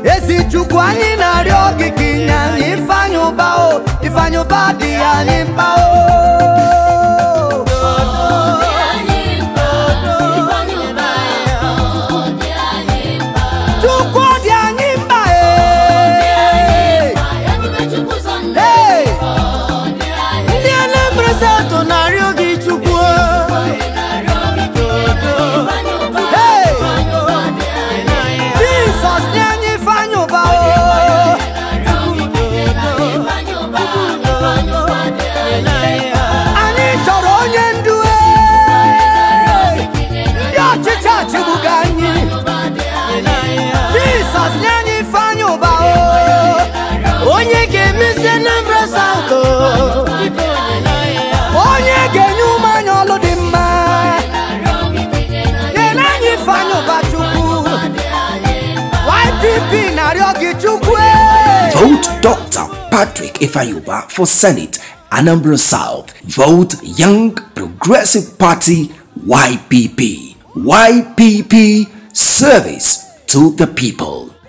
ezi chukwu anyị na-arịọ gị ka inye anyị ifeanyị ụba o ifeanyị ụba adịghị anyị mkpa o chukwu dị anyị mkpa e Hey! ndị Anambra South na-arịọ gị chukwu Hey! Jizọs nye anyị ifeanyị ụba o anyị chọrọ onye ndu e ndị ọchịchị achịgbuga anyị Jizọs nye anyị ifeanyị ụba o onye ga-emesi Anambra South o onye ga-enye ụmụ anyị ọlụ dị mma nyere anyị ifeanyị ụba chukwu YPP na-arịọ gị chukwu e Vote Dr. Patrick Ifayuba for Senate, Anambra South. Vote Young Progressive Party, YPP. YPP, service to the people.